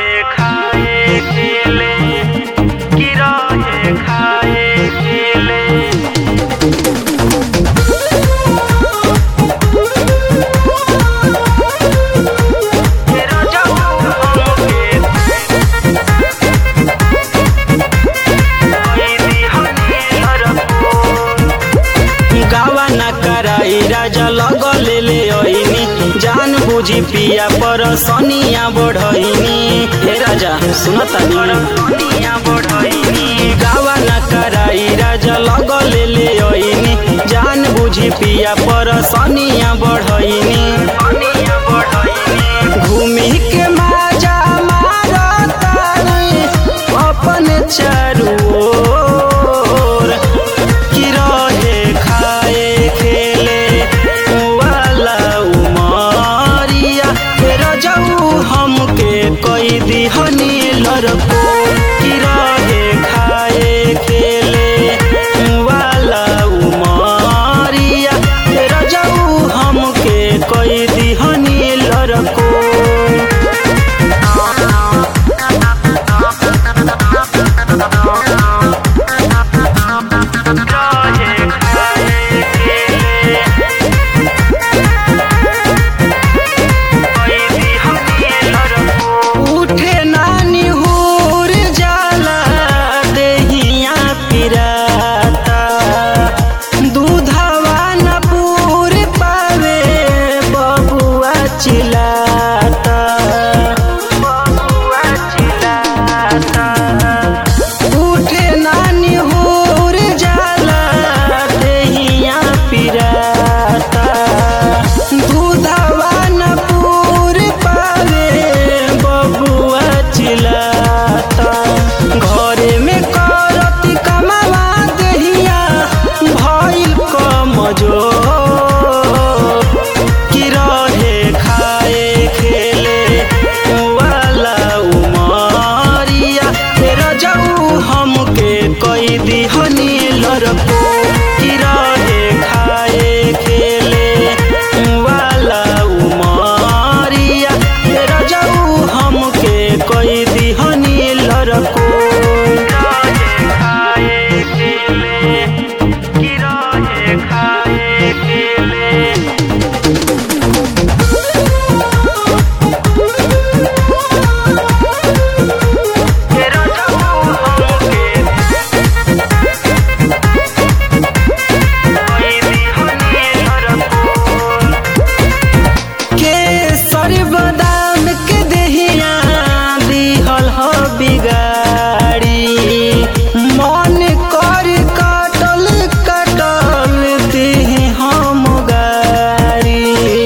रहे खाए खेले कि रहे खाए खेले तेरा जाऊ हमके कोई दिहनी हरपुर गावा न कराई राजा लगले ले ओइनी जान बुझी पिया पर सनिया बढ़ैनी हे राजा सुनतानी दुनिया बढ़ैनी गावा न कराई राजा लगले ले ओइनी जान बुझी पिया पर सनिया बढ़ैनी दुनिया बढ़ैनी घूमी के माजा मारतानी अपन चारू ओर कि रहे खाए खेले वाला उमरिया फेर जाऊ हमके कई दिहनी लड़को कि रहे खाए खेले वाला उमरिया फेर जाऊ हमके कई दिहनी लड़को रहे खाए खेले कोई दिहनी हरपुर उठे नानी हुर जाला देहिया पिराता दूधवा न पूर पावे बबुआ चिलाता बबुआ चिल्लाता उठे नानी हुर जाला देहिया पिराता दूधवा न पूर पावे बबुआ चिलाता घरे में करती कमावा देहिया भइल कमजोर कि रहे खाए खेले वाला उमरिया फेर जाऊ हमके कई दिहनी लड़को कि रहे खाए खेले वाला उमरिया फेर जाऊ हमके कई दिहनी लड़को रहे खाए खेले कि रहे खाए खेले तेरा जाऊ हमके कोई दिहनी हरपुर केसर बदाम के देहिया दिहल हो बिगाड़ी मन कर कटल कटल देह हम गाड़ी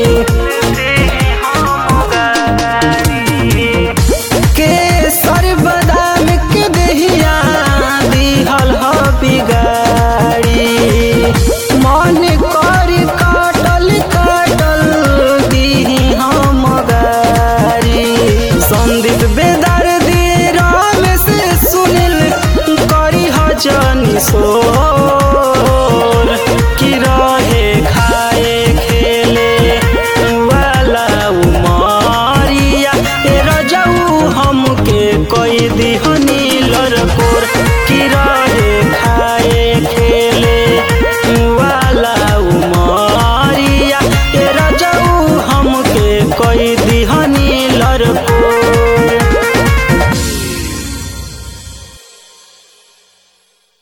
केसर बदाम के देहिया दिहल हो बिगाड़ी मन कर काटल काटल दीही हम गारी संदीप बेदर दे राम से सुनिल करी हजनी सोर कि रहे खाए खेले वाला उमरिया तेरा जाऊ हमके कोई दिहनी